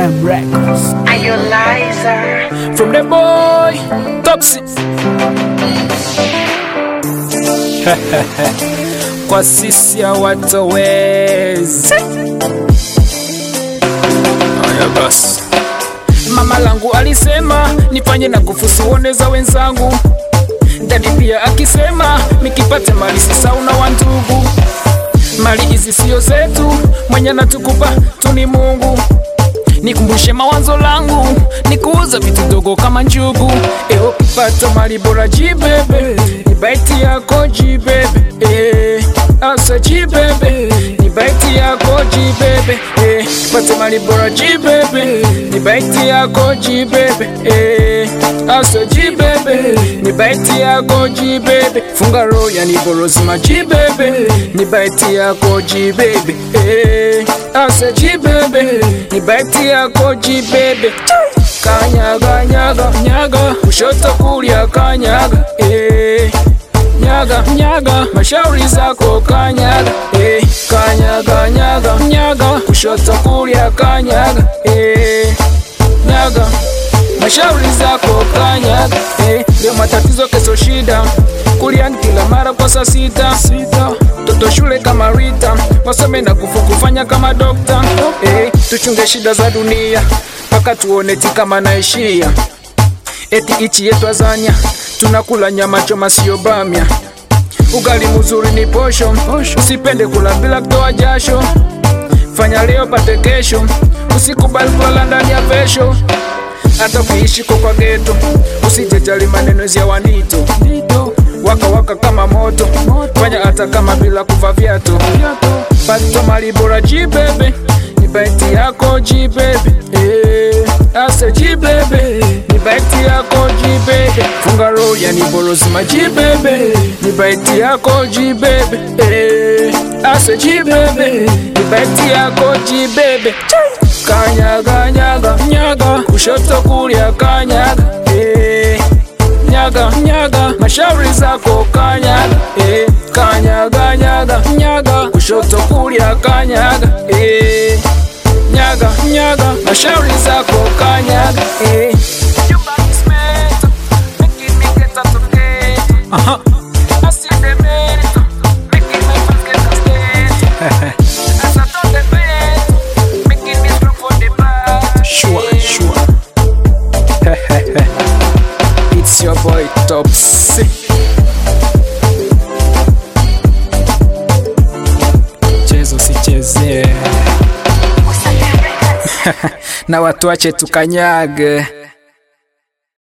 M Records. Are you liar? From the boy, Topsy. Kwa sisi hawatowezi. Haya basi. Mama langu alisema nifanye na kufusuone za wenzangu. Dadi pia akisema nikipate mali sisauna wa ndugu. Mali hizi sio zetu, mwenye natukupa tu ni Mungu. Nikumbushe mawazo langu, nikuuza vitu dogo kama njugu. Eo pata mali bora jibebe, ni baiti yako jibebe. Eh, asa jibebe, ni baiti yako jibebe. Eh, pata mali bora jibebe, ni baiti yako jibebe. Eh, asa jibebe, ni baiti yako jibebe. Funga roho yani borozima jibebe, ni baiti yako jibebe. Eh, asa jibebe, ni baiti yako jibebe. Kanyaga nyaga nyaga, kushoto kulia kanyaga. Eh, nyaga nyaga, mashauri zako kanyaga. Eh, kanyaga nyaga nyaga, kushoto kulia kanyaga. Eh, nyaga mashauri zako kanyaga. Eh, leo matatizo kesho shida, kulia ni kila mara kwa saa sita sita. Toto shule kama Rita, wasome na kufu kufanya kama dokta. Eh, tuchunge shida za dunia mpaka tuone ti kama naishia. Eti ichi yetu Azania, tunakula nyama choma sio bamia. Ugali mzuri ni posho, usipende kula bila kutoa jasho. Fanya leo pate kesho, usikubali kulala ndani ya vesho. Hata ukiishi kwa kwa geto, usijejali maneno ya wanito waka waka kama moto, fanya hata kama bila kuva viatu. Pata mali bora jibebe, ni baiti yako jibebe. Eh, ase jibebe, ni baiti yako jibebe. Funga roho yani borozima jibebe, ni baiti yako jibebe. Eh, ase jibebe, ni baiti yako jibebe. Kanyaga nyaga nyaga, kushoto kulia kanyaga. Eh, nyaga nyaga, mashauri zako kanyaga. Eh, kanyaga nyaga nyaga, kushoto kulia kanyaga. Eh, nyaga nyaga, mashauri zako kanyaga. Eh. Aha. Sure, sure. it's your boy Topsy. Chezo sichezee na watu wache tukanyage.